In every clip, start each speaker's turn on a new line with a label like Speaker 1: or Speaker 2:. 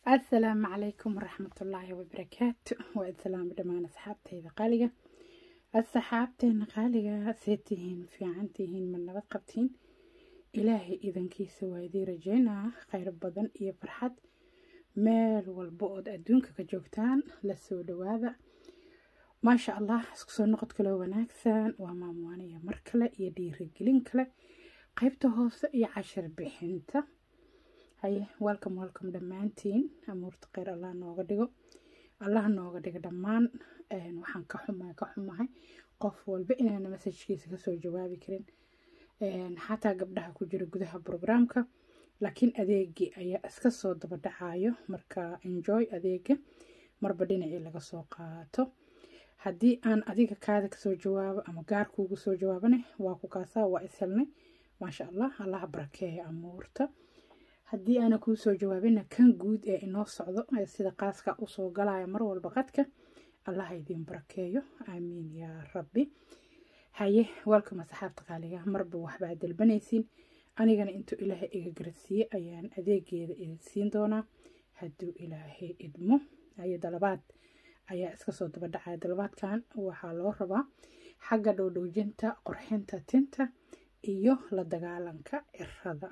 Speaker 1: asalaamu calaykum waraxmatullaahi wabarakaatu waa islaam dhammaan asxaabteyda qaaliga asxaabteena qaaliga see tihiin fiican tihiin ma nabad qabtiin ilaahay idankiisa waa idii rajeynaa kheyr badan iyo farxad meel walba ood adduunka ka joogtaan lasoo dhawaada maasha allah isku soo noqod kaloo wanaagsan waa maamuwaaniya mar kale iyo dhiirigelin kale qeybta hoose iyo cashir bixinta haye welcome welcome dhammaantiin amuurta kheyr allah nooga dhigo allah nooga dhigo dhammaan waxaan ka xumahay ka xumahay qof walba inaana masajkiisa kasoo jawaabi karin xataa gabdhaha ku jira gudaha brograamka laakiin adeegii ayaa iska soo daba dhacayo marka enjoy adeega marba dhinacii laga soo qaato haddii aan adiga kaada kasoo jawaabo ama gaarkuugu soo jawaabane waa ku kaasaa waa is helnay maasha allah allaha barakeeya amuurta haddii aana kuu soo jawaabina kan guud ee inoo socdo ee sida qaaska usoo galaya mar walba qadka allaha idiin barakeeyo aamiin yaa rabbi haye welcome asxaabta qaaliga marba waxbaa dalbanaysiin anigana intuu ilaahay iga garsiiye ayaan adeegeeda idin siin doonaa hadduu ilaahay idmo haye dalabaad ayaa iska soo daba dhacaya dalabaadkan waxaa loo rabaa xagga dhowdhowjinta qorxinta tinta iyo la dagaalanka cirada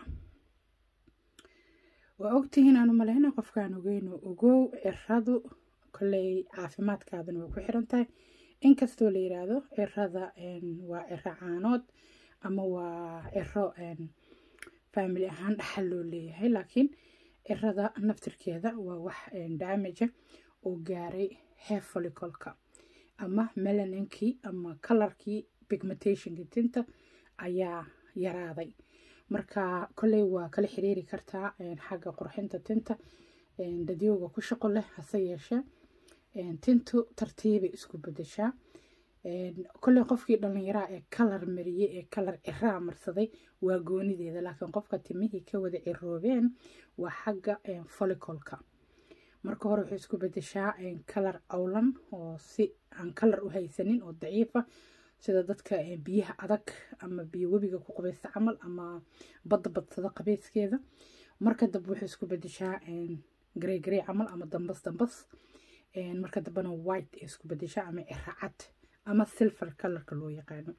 Speaker 1: waa ogtihiin aanu maleyna qofkaan ogeyno ogow ciradu koley caafimaadkaadana way ku xiran tahay inkastoo la yiraahdo cirada waa ciro caanood ama waa ciro family ahaan dhaxal loo leeyahay laakiin cirada naftirkeeda waa wax daamaja oo gaaray hair follicolka ama melaninkii ama kalarkii pigmentationka tinta ayaa yaraaday marka kolley waa kala xiriiri kartaa xagga qurxinta tinta dadyooga ku shaqo leh hase yeeshee tintu tartiibay isku bedeshaa kolley qofkii dhallinyaraa ee kalar mariyey ee kalar ciraa marsaday waa goonideeda laakiin qofka timihii ka wada ciroobeen waa xagga follicolka marka hore waxay isku bedeshaa kalar awlan oo si aan kalar u haysanin oo daciifa sida dadka biyaha adag ama biyo webiga ku qabaysta camal ama badda badsada qabeyskeeda marka dambe waxay isku bedeshaa garey garey camal ama dambas dambas marka dambena white ay isku bedeshaa ama ciracad ama silver colorka loo yaqaano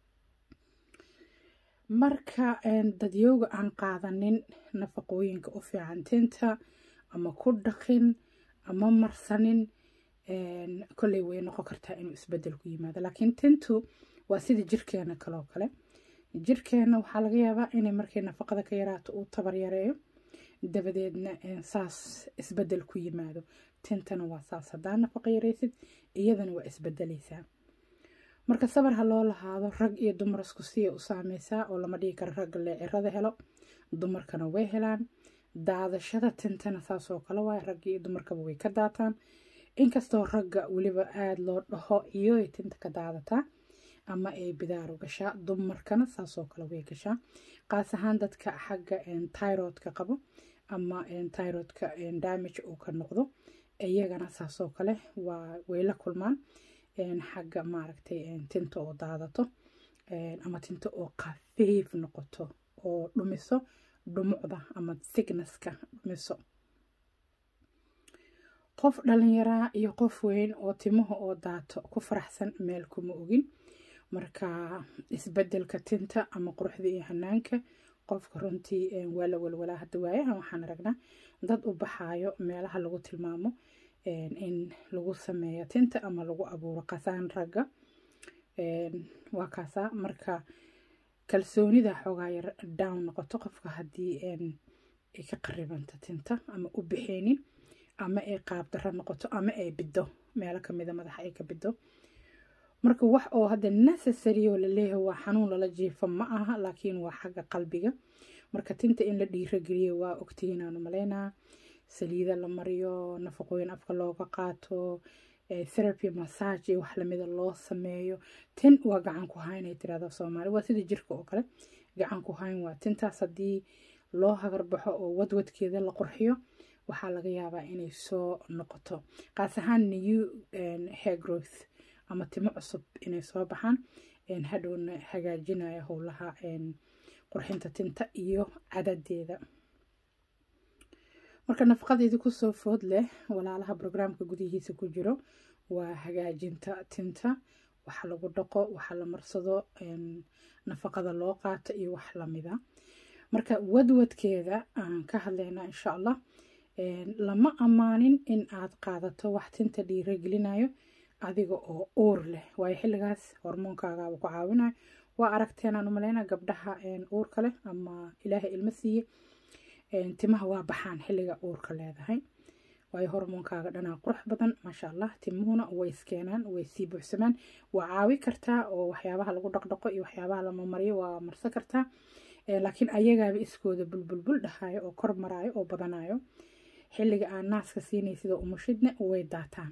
Speaker 1: marka dadyooga aan qaadanin nafaqooyinka u fiican tinta ama ku dhaqin ama marsanin kolley way noqon kartaa inuu isbedel ku yimaado laakiin tintu waa sida jirkeena kaloo kale jirkeena waxaa laga yaabaa inay markay nafaqada ka yaraato uu tabar yareeyo dabadeedna saas isbedel ku yimaado tintana waa saas haddaa nafaqa yaraysid iyadana waa isbedeleysaa marka sabar ha loo lahaado rag iyo dumar isku siya u saameysaa oo lama dhigi karo ragga lee cirada helo dumarkana way helaan daadashada tintana saasoo kale waay ragga iyo dumarkaba way ka daataan inkastoo ragga weliba aada loo dhaho iyo ay tinta ka daadataa ama ay bidaaru gashaa dumarkana saasoo kale way gashaa qaas ahaan dadka xagga tyrodka qabo ama tyrodka damage uu ka noqdo iyagana saasoo kale waa way la kulmaan xagga maaragtay tinta oo daadato ama tinta oo khafiif noqoto oo dhumiso dhumucda ama signaska dhumiso qof dhalinyaraa iyo qof weyn oo timaha oo daato ku faraxsan meel kuma ogin marka isbedelka tinta ama quruxda iyo hanaanka qofka runtii waa la walwalaa hadda waayahan waxaan aragnaa dad u baxaayo meelaha lagu tilmaamo in lagu sameeyo tinta ama lagu abuuro qasaan ragga waa kaasaa marka kalsoonida xoogaa yar down noqoto qofka haddii ay ka qaribanta tinta ama u bixeenin ama ay qaabdaro noqoto ama ay biddo meelo kamida madaxa ay ka biddo marka wax oo hadda necessary oo laleeyahay waa xanuun lala jiifo ma aha laakiin waa xagga qalbiga marka tinta in la dhiirageliyo waa ogtihiin aanu maleynaa saliida la mariyo nafaqooyin afka looga qaato therapy massage iyo wax lamida loo sameeyo tin waa gacan ku hayn ay tirahda soomaali waa sida jirka oo kale gacan ku hayn waa tintaas haddii loo hagarbaxo oo wadwadkeeda la qurxiyo waxaa laga yaabaa inay soo noqoto qaas ahaan new hair growth ama timo cusub inay soo baxaan hadhowna hagaajinaya howlaha qurxinta tinta iyo cadadeeda marka nafaqadeedii kusoo food leh walaalaha brograamka gudihiisa ku jiro waa hagaajinta tinta waxa lagu dhaqo waxa la marsado nafaqada loo qaato iyo wax lamida marka wadwadkeeda aan ka hadlaynaa insha allah lama ammaanin in aad qaadato wax tinta dhiiragelinayo adiga oo uur leh waayo xilligaas hormoonkaagaaba ku caawinayo waa aragteenaan umaleyna gabdhaha uurka leh ama ilaahay ilmo siiye timaha waa baxaan xilliga uurka leedahay waayo hormoonkaaga dhanaa qurux badan maasha allah timuhuna way iskeenaan way sii buuxsamaan waa caawi kartaa oo waxyaabaha lagu dhaqdhaqo iyo waxyaabaha la mamariyo waa marsan kartaa laakiin ayagaaba iskooda bulbulbul dhahayo oo kor maraayo oo badanayo xilliga aan naaska siinay sida umushidna way daataan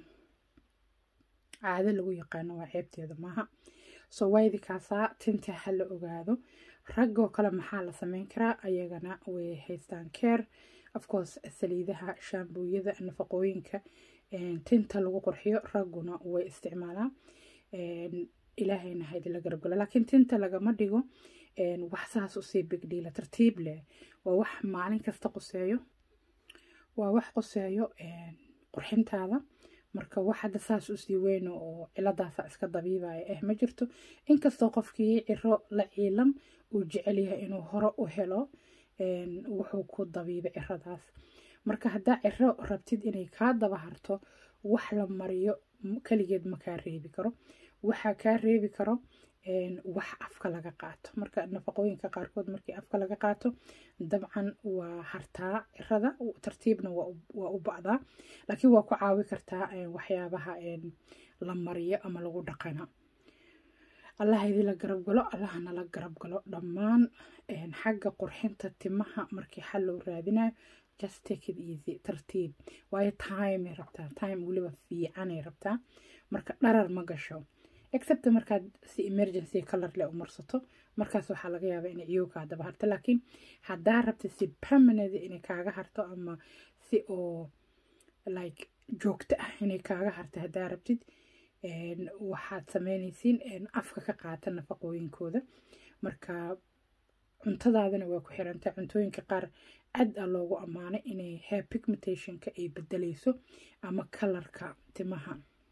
Speaker 1: caado lagu yaqaano waa ceebteeda maaha soo waydi kaasaa tinta ha la ogaado raggoo kale maxaa la sameyn karaa ayagana way haystaan keer afcourse saliidaha shaambooyada nafaqooyinka tinta lagu qurxiyo ragguna way isticmaalaan ilaahayna haydila garabgalo laakiin tinta lagama dhigo wax saas usii bigdhiila tartiib leh waa wax maalin kasta quseeyo waa wax quseeyo qurxintaada marka wax hadda saas usii weyno oo ciladaasa iska dabiibaya eh ma jirto inkastoo qofkii ciro la ciilan uu jecel yahay inuu hore u helo wuxuu ku dabiibay ciradaas marka haddaa ciro rabtid inay kaa daba harto wax la mariyo kaligeed ma kaa reebi karo waxaa kaa reebi karo wax afka laga qaato marka nafaqooyinka qaarkood markii afka laga qaato dabcan waa hartaa cirada tartiibna waa u bacdaa laakiin waa ku caawi kartaa waxyaabaha la mariyo ama lagu dhaqana allah idila garab galo allahna la garab galo dhammaan xagga qurxinta timaha markii xal loo raadinayo just take it easy tartiib waayo time ay rabtaa time weliba fiicanay rabtaa marka dharar ma gasho except markaad si emergency color leh u marsato markaas waxaa laga yaabaa inay ciyow kaa daba harto laakiin haddaa rabta si permanent inay kaaga harto ama si oo like joogto ah inay kaaga harto haddaa rabtid waxaad sameynaysiin afka ka qaata nafaqooyinkooda marka cuntadaadana waa ku xirantay cuntooyinka qaar aad a loogu ammaanay inay hair pigmentationka ay bedelayso ama kalarka timaha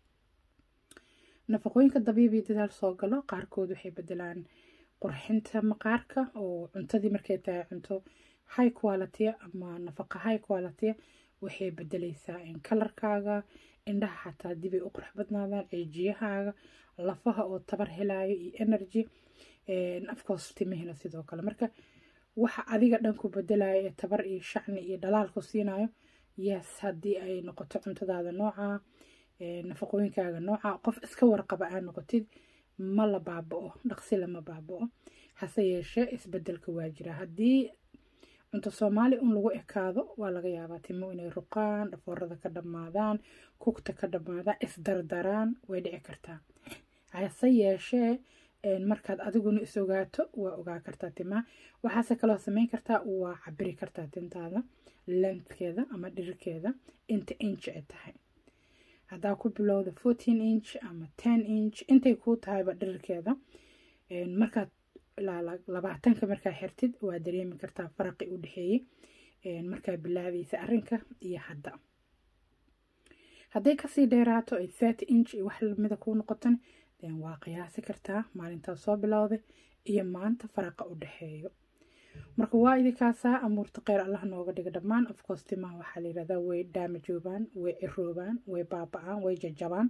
Speaker 1: nafaqooyinka dabiibi dadaal soo galo qaarkood waxay bedelaan qurxinta maqaarka oo cuntadii markay tahay cunto high quality ama nafaqa high quality waxay bedelaysaa kalarkaaga indhaha xataa dibay u qurux badnaadaan ceejiyahaaga lafaha oo tabar helayo iyo energy afcourse timihina sidoo kale marka waxa adiga dhan ku bedelayo ee tabar iyo shacni iyo dhalaal ku siinayo yes haddii ay noqoto cuntadaada nooca nafaqooyinkaaga nooca qof iska warqaba aa noqotid ma la baaba-o dhaqsi lama baaba-o hase yeeshee isbedelka waa jira haddii cunto soomaali un lagu ekaado waa laga yaabaa timo inay ruqaan dhafoorada ka dhammaadaan kugta ka dhammaadaan isdardaraan way dhici kartaa hase yeeshee markaad adiguna is ogaato waa ogaa kartaa timaha waxaase kaloo sameyn kartaa waa cabiri kartaa tintaada lentkeeda ama dhirirkeeda inta inch ay tahay haddaa ku bilowda fourteen inch ama ten inch intay kuu tahayba dhirirkeeda markaad labaatanka markaa xirtid waa dareemi kartaa faraqi u dhexeeyey markaa bilaabaysa arrinka iyo hadda hadday kasii dheeraato ay thirty inch iyo wax lamida kuu noqotan den waa qiyaasi kartaa maalintaas soo bilowday iyo maanta faraqa u dhexeeyo marka waa idinkaasaa amuurta kheyr allah nooga dhiga dhammaan ofcourse timaha waxaa la yirahdaa way daamajoobaan way ciroobaan way baaba-aan way jajabaan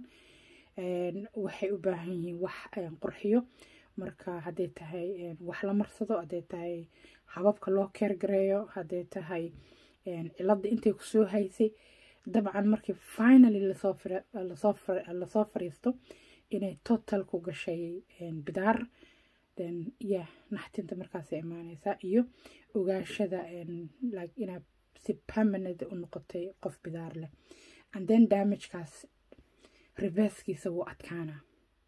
Speaker 1: waxay u baahan yihiin wax qurxiyo marka hadday tahay wax la marsado hadday tahay hababka loo keergareeyo hadday tahay cilada intay kusoo haysay dabcan markii finally lasoo fariisto inay total ku gashay bidaar ya naxtinta markaasay imaaneysaa iyo ogaashada inaad si permanent u noqotay qof bidaar leh and then damagekaas reverskiisa wuu adkaanaa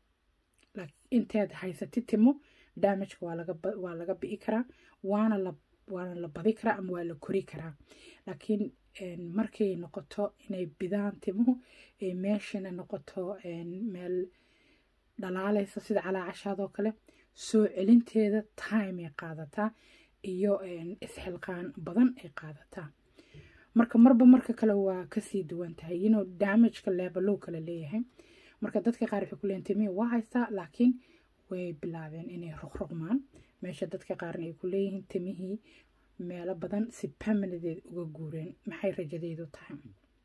Speaker 1: inteed haysatid timo damageka waa laga bi'i karaa waana la waana la badi karaa ama waa la kori karaa laakiin markay noqoto inay bidaan timuhu ay meeshana noqoto meel dhalaalaysa sida calaacashaadoo kale soo celinteeda time ay qaadataa iyo isxilqaan badan ay qaadataa marka marba marka kale waa kasii duwan tahay inuu damageka leebalow kale leeyahay marka dadka qaar waxay ku leeyihin timihii waa haystaa laakiin way bilaabeen inay ruqruqmaan meesha dadka qaarna ay ku leeyihiin timihii meelo badan si permanadeed uga guureen maxay rajadeedu tahay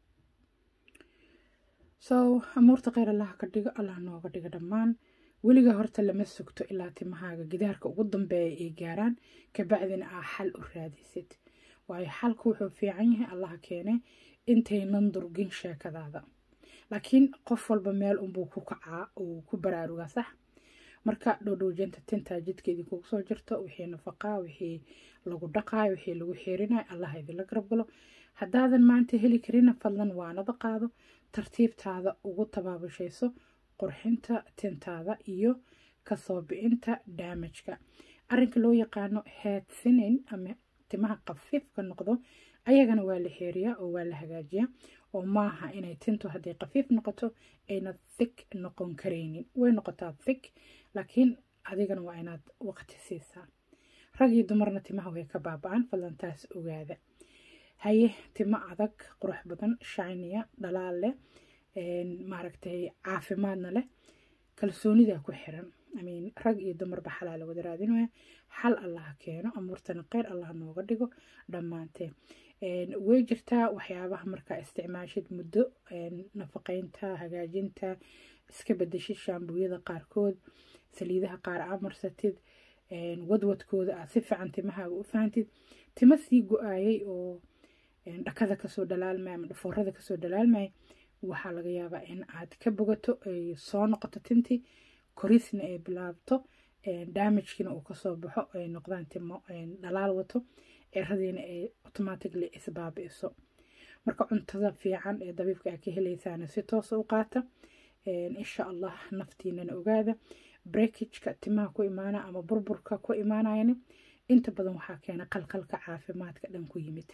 Speaker 1: so amuurta kheyr allaha ka dhigo allah nooga dhigo dhammaan weliga horta lama sugto ilaa timahaaga gidaarka ugu dambeeya ay gaaraan kabacdina aa xal u raadisid waayo xalku wuxuu fiican yahay allaha keene intaynan durgin sheekadaada laakiin qof walba meel unbuu ku kacaa uu ku baraarugaa sax marka dhowdhowjanta tintaa jidkeedii kugu soo jirto wixii nafaqaa wixii lagu dhaqaayo wixii lagu xiirinayo allaha idinla garab galo haddaadan maanta heli karina fadlan waanada qaado tartiibtaada ugu tabaabashayso qurxinta tintaada iyo kasoo bicinta daamajka arrinka loo yaqaano headsinin ama timaha qafiifka noqdo ayagana waa la xeeriyaa oo waa la hagaajiyaa oo maaha inay tintu hadday qafiif noqoto ayna thig noqon karaynin way noqotaa thig laakiin adigana waa inaad waqti siisaa rag iyo dumarna timaha way ka baaba-aan fadlan taas ogaada haye timo adag qurux badan shiniya dhalaal leh maaragtay caafimaadna leh kalsoonida ku xiran amiin rag iyo dumarba xalaa la wada raadinaya xal allaha keeno amuurtana kheyr allah nooga dhigo dhammaantee way jirtaa waxyaabaha markaa isticmaashid muddo nafaqeynta hagaajinta iska bedeshid shaambuyada qaarkood saliidaha qaar aa marsatid wadwadkooda aad si fiican timahaaga u fahantid timo sii go-aayay oo dhakada kasoo dhalaalmaya ama dhafoorada kasoo dhalaalmaya waxaa laga yaabaa in aad ka bogato ay soo noqoto tintii korisna ay bilaabto damagekina uu kasoo baxo ay noqdaan timo dhalaal wato ciradiina ay automatically isbaabi'iso marka cuntada fiican ee dabiibka aa ka helaysaana si toosa u qaata insha allah naftiinana ogaada breakageka timaha ku imaana ama burburka ku imaanayana inta badan waxaa keena qalqalka caafimaadka dhan ku yimid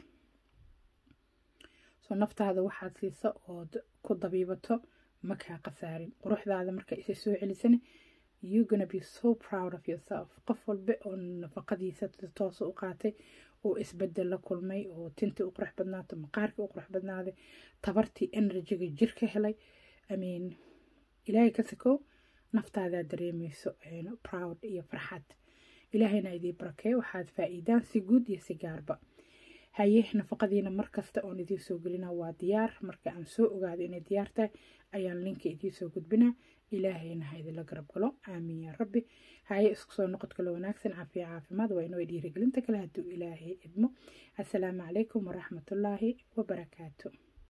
Speaker 1: soo naftaada waxaad siisa ood ku dabiibato makaa khasaarin quruxdaada marka isa soo celisana you gonna be so proud of yourself qof walba oo nafaqadiisa toosa u qaatay oo isbedel la kulmay oo tintii u qurux badnaato maqaarkii u qurux badnaaday tabartii enerjiga jirka helay amiin ilaahay ka sakow naftaadaa dareemayso proud iyo farxad ilaahayna idii barakee waxaad faa-iidaan si guud iyo si gaarba haye nafaqadiina markasta oon idiin soo gelina waa diyaar marka aan soo ogaado inay diyaar tahay ayaan linka idiin soo gudbinaa ilaahayna ha idinla garab galo aamiin yaa rabbi haye isku soo noqod kale wanaagsan caafiya caafimaad waa inoo dhiirigelinta kale hadduu ilaahay idmo assalaamu calaykum waraxmatullaahi wabarakaatu